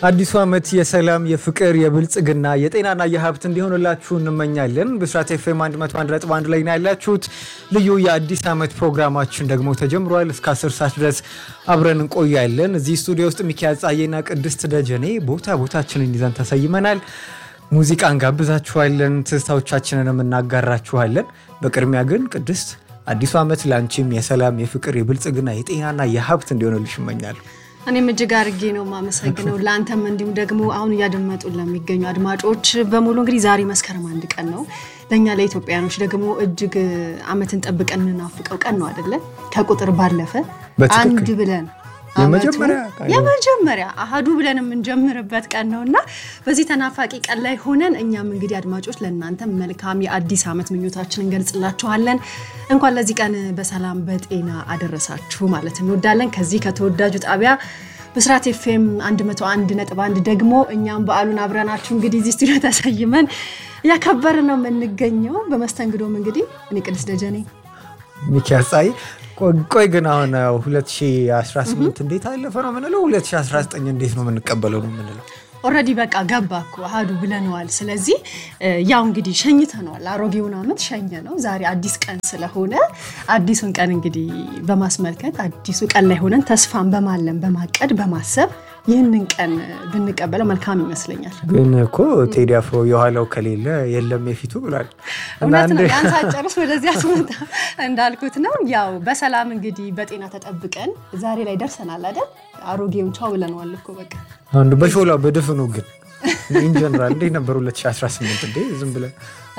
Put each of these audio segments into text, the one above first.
አዲሱ ዓመት የሰላም፣ የፍቅር፣ የብልጽግና፣ የጤናና የሀብት እንዲሆንላችሁ እንመኛለን። ብስራት ኤፍኤም 101.1 ላይ ነው ያላችሁት። ልዩ የአዲስ ዓመት ፕሮግራማችን ደግሞ ተጀምሯል። እስከ 10 ሰዓት ድረስ አብረን እንቆያለን። እዚህ ስቱዲዮ ውስጥ ሚኪያዝ ጻዬና ቅድስት ደጀኔ ቦታ ቦታችንን ይዘን ተሰይመናል። ሙዚቃ እንጋብዛችኋለን፣ ትዝታዎቻችንንም እናጋራችኋለን። በቅድሚያ ግን ቅድስት አዲሱ ዓመት ለአንቺም የሰላም፣ የፍቅር፣ የብልጽግና፣ የጤናና የሀብት እንዲሆንልሽ እመኛለሁ። እኔም እጅግ አድርጌ ነው የማመሰግነው ለአንተም እንዲሁም ደግሞ አሁን እያደመጡ ለሚገኙ አድማጮች በሙሉ እንግዲህ ዛሬ መስከረም አንድ ቀን ነው። ለእኛ ለኢትዮጵያኖች ደግሞ እጅግ ዓመትን ጠብቀን የምናፍቀው ቀን ነው አይደለ? ከቁጥር ባለፈ አንድ ብለን የመጀመሪያ አሃዱ ብለን የምንጀምርበት ቀን ነው እና በዚህ ተናፋቂ ቀን ላይ ሆነን እኛም እንግዲህ አድማጮች ለእናንተ መልካም የአዲስ ዓመት ምኞታችን እንገልጽላችኋለን። እንኳን ለዚህ ቀን በሰላም በጤና አደረሳችሁ ማለት እንወዳለን። ከዚህ ከተወዳጁ ጣቢያ ብስራት ኤፍኤም 101.1 ደግሞ እኛም በዓሉን አብረናችሁ እንግዲህ እዚህ ስቱዲዮ ተሰይመን እያከበርን ነው የምንገኘው። በመስተንግዶም እንግዲህ እኔ ቅድስት ደጀኔ ሚኪያዝ ጻዬ ቆይ ግን አሁን 2018 እንዴት አለፈ ነው የምንለው? 2019 እንዴት ነው የምንቀበለው ነው የምንለው? ኦልሬዲ በቃ ገባ እኮ አሃዱ ብለነዋል። ስለዚህ ያው እንግዲህ ሸኝተነዋል። አሮጌውን ዓመት ሸኘ ነው። ዛሬ አዲስ ቀን ስለሆነ አዲሱን ቀን እንግዲህ በማስመልከት አዲሱ ቀን ላይ ሆነን ተስፋን በማለም በማቀድ በማሰብ ይህንን ቀን ብንቀበለው መልካም ይመስለኛል። ግን እኮ ቴዲ አፍሮ የኋላው ከሌለ የለም የፊቱ ብሏል። እውነት ነው። ያን ሳጨርስ ወደዚህ አስመጣ እንዳልኩት ነው። ያው በሰላም እንግዲህ በጤና ተጠብቀን ዛሬ ላይ ደርሰናል አይደል? አሮጌውን ቻው ብለነዋል እኮ በቃ አንዱ በሾላ በድፍኑ ግን ኢንጀነራል እንዴት ነበር 2018? እንዴ ዝም ብለን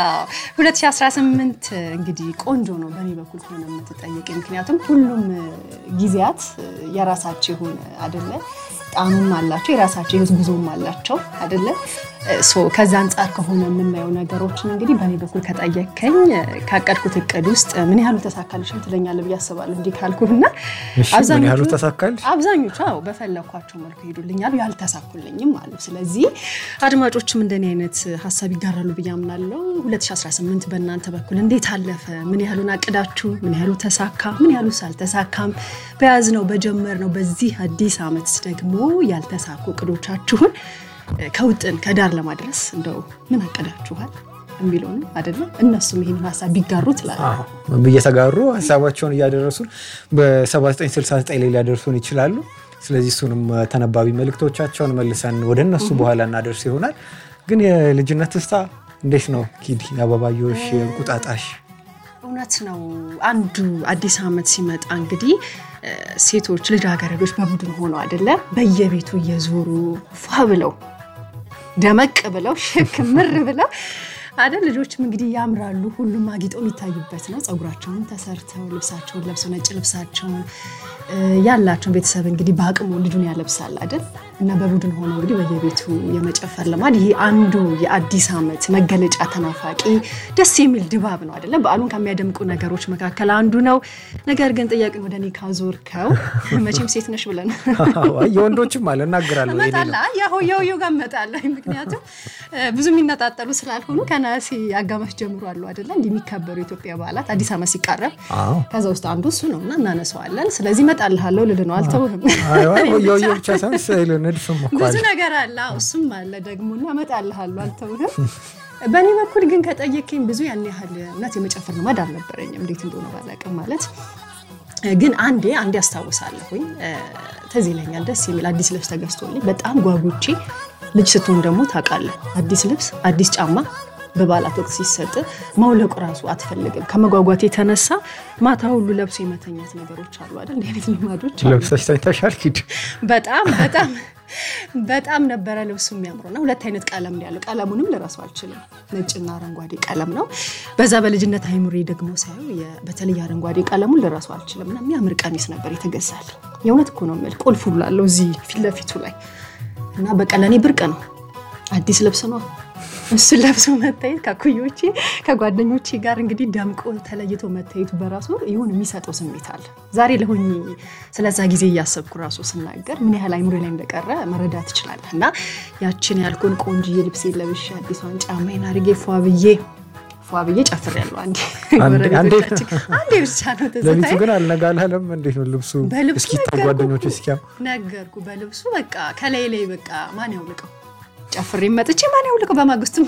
2018 እንግዲህ ቆንጆ ነው በእኔ በኩል ከሆነ የምትጠየቅ ምክንያቱም ሁሉም ጊዜያት የራሳቸው የሆነ አይደለ ጣዕምም አላቸው የራሳቸው የህይወት ጉዞም አላቸው አይደለ ከዛ አንጻር ከሆነ የምናየው ነገሮችን እንግዲህ በእኔ በኩል ከጠየከኝ ካቀድኩት እቅድ ውስጥ ምን ያህሉ ተሳካልሽም ትለኛለህ ብዬ አስባለሁ። እንዲህ ካልኩህና ምን ያህሉ ተሳካልሽ? አብዛኞቹ አዎ በፈለግኳቸው መልኩ ሄዱልኛል፣ ያልተሳኩልኝም አሉ። ስለዚህ አድማጮችም እንደኔ አይነት ሀሳብ ይጋራሉ ብዬ አምናለሁ። 2018 በእናንተ በኩል እንዴት አለፈ? ምን ያህሉን አቅዳችሁ? ምን ያህሉ ተሳካ? ምን ያህሉ አልተሳካም? በያዝነው በጀመርነው በዚህ አዲስ ዓመት ደግሞ ያልተሳኩ እቅዶቻችሁን ከውጥን ከዳር ለማድረስ እንደው ምን አቀዳችኋል የሚለው ነው አይደለም። እነሱም ይህን ሀሳብ ቢጋሩ ትላለህ እየተጋሩ ሀሳባቸውን እያደረሱን በ7969 ላይ ሊያደርሱን ይችላሉ። ስለዚህ እሱንም ተነባቢ መልእክቶቻቸውን መልሰን ወደ እነሱ በኋላ እናደርስ ይሆናል። ግን የልጅነት ትዝታ እንዴት ነው ኪዲ? አበባዮሽ፣ እንቁጣጣሽ እውነት ነው። አንዱ አዲስ ዓመት ሲመጣ እንግዲህ ሴቶች ልጃገረዶች በቡድን ሆነው አይደለ በየቤቱ እየዞሩ ፏ ብለው ደመቅ ብለው ሽክ ምር ብለው አይደል ልጆችም እንግዲህ ያምራሉ። ሁሉም አጊጠው የሚታዩበት ነው። ፀጉራቸውን ተሰርተው ልብሳቸውን ለብሰው ነጭ ልብሳቸውን ያላቸውን ቤተሰብ እንግዲህ በአቅሙ ልጁን ያለብሳል አይደል እና በቡድን ሆነው እንግዲህ በየቤቱ የመጨፈር ልማድ ይሄ አንዱ የአዲስ ዓመት መገለጫ ተናፋቂ ደስ የሚል ድባብ ነው አይደለም። በዓሉን ከሚያደምቁ ነገሮች መካከል አንዱ ነው። ነገር ግን ጥያቄን ወደ እኔ ካዞርከው መቼም ሴት ነሽ ብለን የወንዶችም አለ እናገራለሁ የሆየውየ ጋር እመጣለሁ። ምክንያቱም ብዙ የሚነጣጠሉ ስላልሆኑ ከነሐሴ አጋማሽ ጀምሮ አሉ አይደለ እንዲህ የሚከበሩ የኢትዮጵያ በዓላት አዲስ ዓመት ሲቃረብ ከዛ ውስጥ አንዱ እሱ ነው እና እናነሳዋለን። ስለዚህ እመጣልሃለሁ ልል ነው አልተውህም። የውየ ብቻ ሳይሆን ስዕል ንድፍም ብዙ ነገር አለ እሱም አለ ደግሞ እና እመጣልሃለሁ አልተውህም። በእኔ በኩል ግን ከጠየከኝ ብዙ ያን ያህል እውነት የመጨፈር ልማድ አልነበረኝም። እንዴት እንደሆነ ባላውቅም ማለት ግን አንዴ አንዴ አስታውሳለሁኝ ትዝ ይለኛል። ደስ የሚል አዲስ ልብስ ተገዝቶልኝ በጣም ጓጉቼ ልጅ ስትሆን ደግሞ ታውቃለህ አዲስ ልብስ አዲስ ጫማ በበዓላት ወቅት ሲሰጥ ማውለቁ ራሱ አትፈልግም። ከመጓጓት የተነሳ ማታ ሁሉ ለብሶ የመተኛት ነገሮች አሉ አይደል? እንዲህ አይነት ልማዶች ለብሰሽ ተኝተሻል ኪድ? በጣም በጣም በጣም ነበረ ልብሱ የሚያምሩና ሁለት አይነት ቀለም ነው ያለው። ቀለሙንም ልረሳው አልችልም። ነጭና አረንጓዴ ቀለም ነው። በዛ በልጅነት አይምሬ ደግሞ ሳየው በተለይ አረንጓዴ ቀለሙን ልረሳው አልችልም እና የሚያምር ቀሚስ ነበር የተገዛል። የእውነት እኮ ነው የምልህ ቁልፍ ሁሉ አለው እዚህ ፊት ለፊቱ ላይ እና በቃ ለእኔ ብርቅ ነው። አዲስ ልብስ ነው እሱን ለብሶ መታየት ከኩዮቼ ከጓደኞቼ ጋር እንግዲህ ደምቆ ተለይቶ መታየቱ በራሱ ይሁን የሚሰጠው ስሜት አለ። ዛሬ ለሆኝ ስለዛ ጊዜ እያሰብኩ ራሱ ስናገር ምን ያህል አይምሮ ላይ እንደቀረ መረዳት ትችላለህ። እና ያችን ያልኩን ቆንጅዬ ልብሴ ለብሼ አዲሷን ጫማዬን አድርጌ ፏ ብዬ ፏ ብዬ ጨፍሬያለሁ። አንዴ አንዴ- አንዴ? ጎረቤቶቻችን አንዴ ብቻ ነው ሌሊቱ ትዝታዬ። ግን አልነጋላለም። እንዴት ነው ልብሱ በልብሱ እስኪታይ ነገርኩህ ጓደኞች እኮ። እስኪያ ነገርኩ በልብሱ በቃ ከላይ ላይ በቃ ማን ያውልቀው ጨፍሬ መጥቼ ማን ያውልቀው። በማግስቱም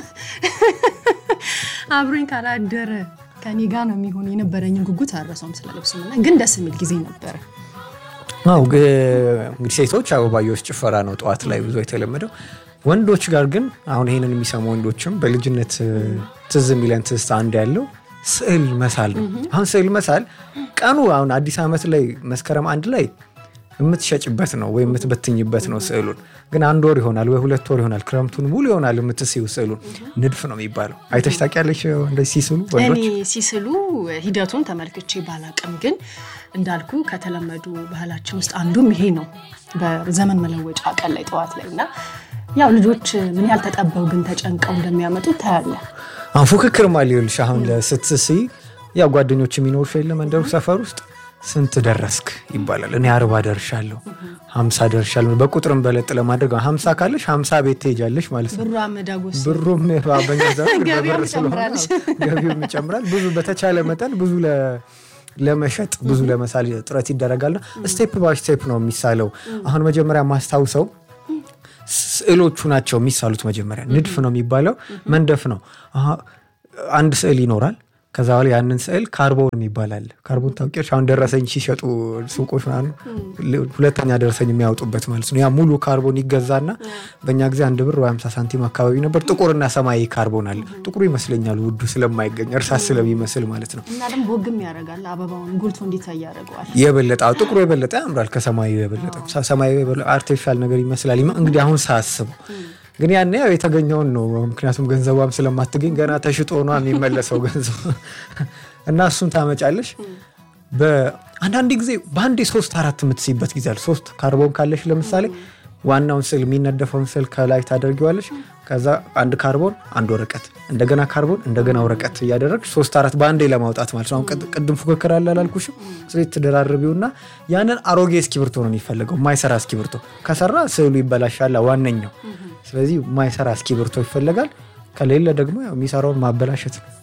አብሮኝ ካላደረ ከኔ ጋር ነው የሚሆን የነበረኝን ጉጉት አልረሳውም ስለ ልብሱ እና ግን ደስ የሚል ጊዜ ነበረ። አው እንግዲህ ሴቶች አበባዮች ጭፈራ ነው ጠዋት ላይ ብዙ የተለመደው። ወንዶች ጋር ግን አሁን ይሄንን የሚሰሙ ወንዶችም በልጅነት ትዝ የሚለን ትዝታ አንድ ያለው ስዕል መሳል ነው። አሁን ስዕል መሳል ቀኑ አሁን አዲስ ዓመት ላይ መስከረም አንድ ላይ የምትሸጭበት ነው ወይም የምትበትኝበት ነው ስዕሉን። ግን አንድ ወር ይሆናል ወይ ሁለት ወር ይሆናል ክረምቱን ሙሉ ይሆናል የምትስዩ ስዕሉን። ንድፍ ነው የሚባለው። አይተሽ ታውቂያለሽ እንደዚህ ሲስሉ እኔ ወንዶች? ሲስሉ ሂደቱን ተመልክቼ ባላቅም ግን እንዳልኩ ከተለመዱ ባህላችን ውስጥ አንዱም ይሄ ነው። በዘመን መለወጫ ቀን ላይ ጠዋት ላይ እና ያው ልጆች ምን ያህል ተጠበው ግን ተጨንቀው እንደሚያመጡ ታያለ። አሁን ፉክክር ማ ሊሆንሽ አሁን ስትስይ ያው ጓደኞች የሚኖሩሽ የለ መንደሩ ሰፈር ውስጥ ስንት ደረስክ ይባላል። እኔ አርባ ደርሻለሁ፣ ሀምሳ ደርሻለሁ። በቁጥርም በለጥ ለማድረግ ሀምሳ ካለሽ ሀምሳ ቤት ትሄጃለሽ ማለት ነው። ብሯ መዳጎስ ብሩም በኛ ዘመን ገቢውም በብር ስለሆነ ትጨምራለች። ገቢውም ይጨምራል። ብዙ በተቻለ መጠን ብዙ ለ- ለመሸጥ ብዙ ለመሳል ጥረት ይደረጋልና ስቴፕ ባይ ስቴፕ ነው የሚሳለው። አሁን መጀመሪያ ማስታውሰው ስዕሎቹ ናቸው የሚሳሉት። መጀመሪያ ንድፍ ነው የሚባለው፣ መንደፍ ነው። አሀ፣ አንድ ስዕል ይኖራል። ከዛ በኋላ ያንን ስዕል ካርቦን ይባላል። ካርቦን ታውቂያለሽ? አሁን ደረሰኝ ሲሸጡ ሱቆች ምናምን ሁለተኛ ደረሰኝ የሚያወጡበት ማለት ነው። ያ ሙሉ ካርቦን ይገዛና በእኛ ጊዜ አንድ ብር ወይ 50 ሳንቲም አካባቢ ነበር። ጥቁርና ሰማያዊ ካርቦን አለ። ጥቁሩ ይመስለኛል ውዱ ስለማይገኝ እርሳስ ስለሚመስል ማለት ነው። እና ደግሞ ቦግም ያደርጋል። አበባውን ጎልቶ እንዲታይ ያደርገዋል። የበለጠ አዎ፣ ጥቁሩ የበለጠ ያምራል ከሰማያዊ የበለጠ ሰማያዊ የበለጠ አርቲፊሻል ነገር ይመስላል። ይመ- እንግዲህ አሁን ሳስብ ግን ያኔ ያው የተገኘውን ነው። ምክንያቱም ገንዘቧም ስለማትገኝ ገና ተሽጦ ነው የሚመለሰው ገንዘብ እና እሱን ታመጫለሽ። በአንዳንድ ጊዜ በአንዴ ሶስት አራት የምትስይበት ጊዜ አለ። ሶስት ካርቦን ካለሽ ለምሳሌ ዋናውን ስዕል የሚነደፈውን ስዕል ከላይ ታደርጊዋለሽ። ከዛ አንድ ካርቦን አንድ ወረቀት እንደገና ካርቦን እንደገና ወረቀት እያደረግሽ ሶስት አራት በአንዴ ለማውጣት ማለት ነው። አሁን ቅድ- ቅድም ፉክክር አለ አላልኩሽም? ስለዚህ ትደራርቢውና ያንን አሮጌ እስኪብርቶ ነው የሚፈለገው፣ ማይሰራ እስኪብርቶ ከሰራ ስዕሉ ይበላሻል ዋነኛው። ስለዚህ ማይሰራ እስኪብርቶ ይፈለጋል። ከሌለ ደግሞ ያው የሚሰራውን ማበላሸት ነው።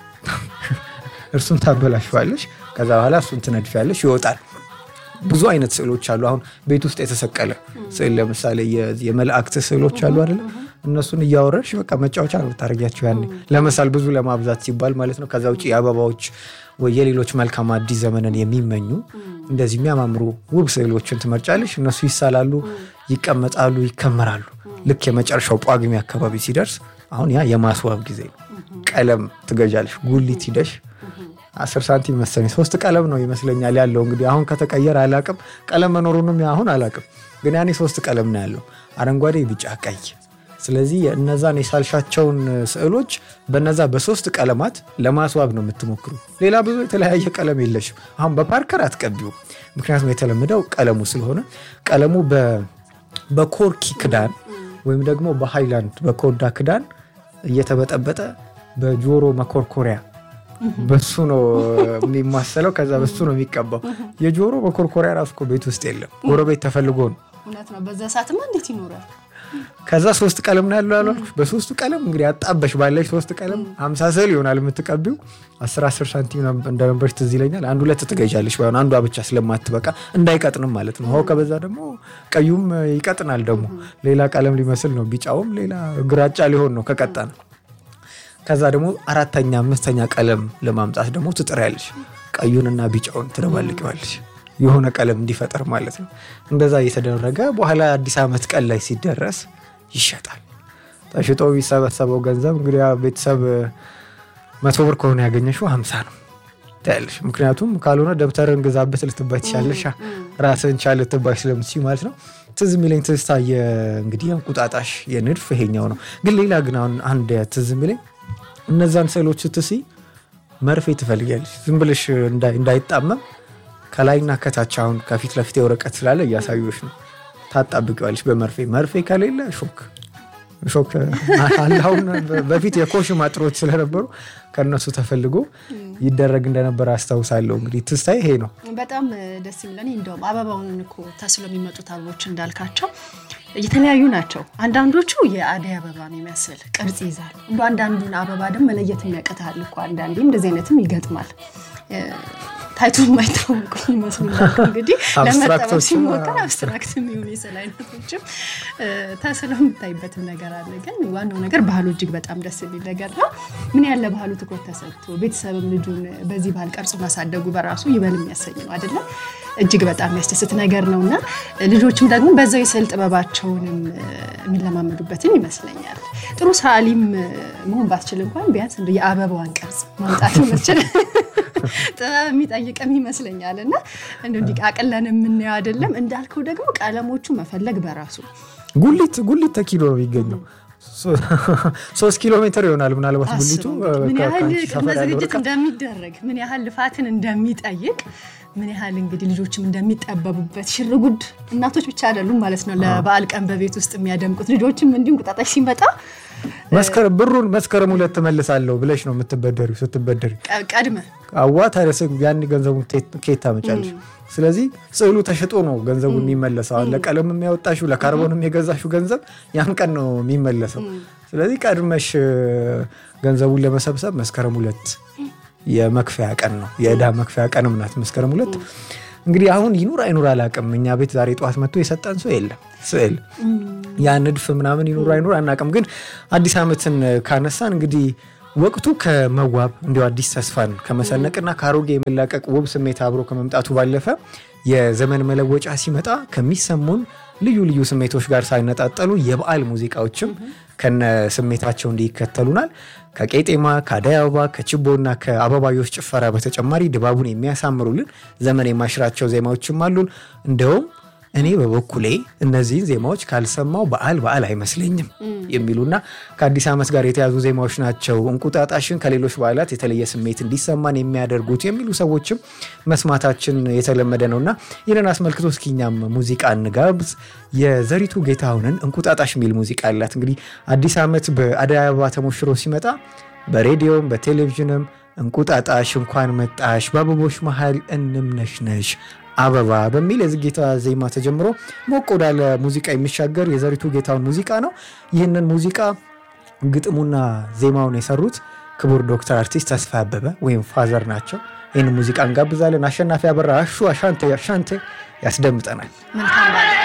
እርሱን ታበላሸዋለሽ። ከዛ በኋላ እሱን ትነድፊያለሽ፣ ይወጣል። ብዙ አይነት ስዕሎች አሉ። አሁን ቤት ውስጥ የተሰቀለ ስዕል ለምሳሌ የ- የመላእክት ስዕሎች አሉ አይደለ? እነሱን እያወረድሽ በቃ መጫወቻ ነው ታደርጊያቸው ያኔ ለመሳል ብዙ ለማብዛት ሲባል ማለት ነው። ከዛ ውጭ የአበባዎች ወይ የሌሎች መልካም አዲስ ዘመንን የሚመኙ እንደዚህ የሚያማምሩ ውብ ስዕሎችን ትመርጫለሽ። እነሱ ይሳላሉ፣ ይቀመጣሉ፣ ይከመራሉ። ልክ የመጨረሻው ጳጉሜ አካባቢ ሲደርስ አሁን ያ የማስዋብ ጊዜ ነው። ቀለም ትገዣለሽ ጉሊት ሂደሽ አስር ሳንቲም መሰለኝ ሶስት ቀለም ነው ይመስለኛል ያለው። እንግዲህ አሁን ከተቀየረ አላቅም፣ ቀለም መኖሩንም አሁን አላቅም። ግን ያኔ ሶስት ቀለም ነው ያለው፣ አረንጓዴ፣ ቢጫ፣ ቀይ። ስለዚህ እነዛን የሳልሻቸውን ስዕሎች በነዛ በሶስት ቀለማት ለማስዋብ ነው የምትሞክሩ። ሌላ ብዙ የተለያየ ቀለም የለሽም። አሁን በፓርከር አትቀቢው፣ ምክንያቱም የተለመደው ቀለሙ ስለሆነ ቀለሙ በ- በኮርኪ ክዳን ወይም ደግሞ በሃይላንድ በኮዳ ክዳን እየተበጠበጠ በጆሮ መኮርኮሪያ በሱ ነው የሚማሰለው። ከዛ በሱ ነው የሚቀባው። የጆሮ መኮርኮሪያ ራሱ እኮ ቤት ውስጥ የለም፣ ጎረቤት ተፈልጎ ነው። እውነት ነው። በዛ ሰዓትማ እንዴት ይኖራል? ከዛ ሶስት ቀለም ነው ያለው ያሏልኩሽ። በሶስቱ ቀለም እንግዲህ አጣበሽ ባለሽ ሶስት ቀለም ሀምሳ ስዕል ይሆናል የምትቀቢው። አስር አስር ሳንቲም እንደነበረች ትዝ ይለኛል። አንድ ሁለት ትገዣለሽ፣ ባይሆን አንዷ ብቻ ስለማትበቃ እንዳይቀጥንም ማለት ነው። ውሃው ከበዛ ደግሞ ቀዩም ይቀጥናል። ደግሞ ሌላ ቀለም ሊመስል ነው፣ ቢጫውም ሌላ ግራጫ ሊሆን ነው ከቀጣ ነው። ከዛ ደግሞ አራተኛ አምስተኛ ቀለም ለማምጣት ደግሞ ትጥሪያለሽ። ቀዩንና ቢጫውን ትደባልቂዋለሽ የሆነ ቀለም እንዲፈጠር ማለት ነው። እንደዛ እየተደረገ በኋላ አዲስ ዓመት ቀን ላይ ሲደረስ ይሸጣል። ተሽጦ የሚሰበሰበው ገንዘብ እንግዲህ ያ ቤተሰብ መቶ ብር ከሆነ ያገኘሽው ሀምሳ ነው ታያለሽ። ምክንያቱም ካልሆነ ደብተርን ግዛበት ልትባይ ትችላለሽ። ራስን ቻል ልትባይ ስለምትችይ ማለት ነው። ትዝ የሚለኝ ትዝታ እንግዲህ እንቁጣጣሽ የንድፍ ይሄኛው ነው። ግን ሌላ ግን አሁን አንድ ትዝ የሚለኝ እነዛን ስዕሎች ስትስይ መርፌ ትፈልጊያለሽ ዝም ብለሽ እንዳይጣመም ከላይና ከታች አሁን ከፊት ለፊት የወረቀት ስላለ እያሳዩሽ ነው። ታጣብቂዋለሽ በመርፌ መርፌ ከሌለ ሾክ ሾክ አለ። አሁን በፊት የኮሽ ማጥሮች ስለነበሩ ከእነሱ ተፈልጎ ይደረግ እንደነበረ አስታውሳለሁ። እንግዲህ ትስታይ ይሄ ነው። በጣም ደስ የሚለን እንደውም አበባውን እኮ ተስሎ የሚመጡት አበቦች እንዳልካቸው የተለያዩ ናቸው። አንዳንዶቹ የአደይ አበባ የሚመስል ቅርጽ ይዛሉ። እንደ አንዳንዱን አበባ ደግሞ መለየት የሚያቅታል እኮ አንዳንዴ እንደዚህ አይነትም ይገጥማል። ታይቶ የማይታወቁ ይመስሉናል። እንግዲህ ለመጠበቅ ሲሞከር አብስትራክት የሚሆኑ የስዕል አይነቶችም ተስለው የምታይበትም ነገር አለ። ግን ዋናው ነገር ባህሉ እጅግ በጣም ደስ የሚል ነገር ነው። ምን ያለ ባህሉ ትኩረት ተሰጥቶ ቤተሰብም ልጁን በዚህ ባህል ቀርጾ ማሳደጉ በራሱ ይበል የሚያሰኝ ነው አይደለም? እጅግ በጣም የሚያስደስት ነገር ነው እና ልጆችም ደግሞ በዛው የስዕል ጥበባቸውንም የሚለማመዱበትም ይመስለኛል። ጥሩ ሰዓሊም መሆን ባትችል እንኳን ቢያንስ እንደ የአበባዋን ቅርጽ ማምጣት መስችል ጥበብ የሚጠይቅም ይመስለኛል እና እንዲህ አቅለን የምናየው አይደለም። እንዳልከው ደግሞ ቀለሞቹ መፈለግ በራሱ ጉሊት ጉሊት ተኪሎ ነው የሚገኘው ሶስት ኪሎ ሜትር ይሆናል ምናልባት ጉሊቱ። ምን ያህል ቅድመ ዝግጅት እንደሚደረግ ምን ያህል ልፋትን እንደሚጠይቅ ምን ያህል እንግዲህ ልጆችም እንደሚጠበቡበት ሽርጉድ እናቶች ብቻ አይደሉም ማለት ነው። ለበዓል ቀን በቤት ውስጥ የሚያደምቁት ልጆችም እንዲሁም ቁጣጣሽ ሲመጣ መስከረም ብሩን መስከረም ሁለት ትመልሳለሁ ብለሽ ነው የምትበደሪ። ስትበደሪ ቀድመ አዋ ታዲያ ያን ገንዘቡን ከየት ታመጫለሽ? ስለዚህ ስዕሉ ተሽጦ ነው ገንዘቡ የሚመለሰው። አሁን ለቀለም የሚያወጣሽው ለካርቦንም የገዛሽው ገንዘብ ያን ቀን ነው የሚመለሰው። ስለዚህ ቀድመሽ ገንዘቡን ለመሰብሰብ መስከረም ሁለት የመክፈያ ቀን ነው። የዕዳ መክፈያ ቀንም ናት መስከረም ሁለት። እንግዲህ አሁን ይኑር አይኑር አላውቅም። እኛ ቤት ዛሬ ጠዋት መጥቶ የሰጠን ሰው የለም ስዕል ያ ንድፍ ምናምን ይኑር አይኑር አናውቅም። ግን አዲስ ዓመትን ካነሳን እንግዲህ ወቅቱ ከመዋብ እንዲሁ አዲስ ተስፋን ከመሰነቅና ከአሮጌ የመላቀቅ ውብ ስሜት አብሮ ከመምጣቱ ባለፈ የዘመን መለወጫ ሲመጣ ከሚሰሙን ልዩ ልዩ ስሜቶች ጋር ሳይነጣጠሉ የበዓል ሙዚቃዎችም ከነ ስሜታቸው እንዲከተሉናል። ከቄጤማ ከአደይ አበባ ከችቦና ከአበባዮች ጭፈራ በተጨማሪ ድባቡን የሚያሳምሩልን ዘመን የማይሽራቸው ዜማዎችም አሉን። እንደውም እኔ በበኩሌ እነዚህን ዜማዎች ካልሰማው በዓል በዓል አይመስለኝም የሚሉና ከአዲስ ዓመት ጋር የተያዙ ዜማዎች ናቸው እንቁጣጣሽን ከሌሎች በዓላት የተለየ ስሜት እንዲሰማን የሚያደርጉት የሚሉ ሰዎችም መስማታችን የተለመደ ነውና ይህንን አስመልክቶ እስኪ እኛም ሙዚቃ እንጋብዝ። የዘሪቱ ጌታሁንን እንቁጣጣሽ የሚል ሙዚቃ አላት። እንግዲህ አዲስ ዓመት በአደይ አበባ ተሞሽሮ ሲመጣ በሬዲዮም በቴሌቪዥንም እንቁጣጣሽ እንኳን መጣሽ በአበቦች መሀል እንምነሽነሽ አበባ በሚል የዝጌታ ዜማ ተጀምሮ ሞቅ ወዳለ ሙዚቃ የሚሻገር የዘሪቱ ጌታውን ሙዚቃ ነው። ይህንን ሙዚቃ ግጥሙና ዜማውን የሰሩት ክቡር ዶክተር አርቲስት ተስፋ አበበ ወይም ፋዘር ናቸው። ይህን ሙዚቃ እንጋብዛለን። አሸናፊ አበራ አሹ አሻንቴ አሻንቴ ያስደምጠናል። መልካም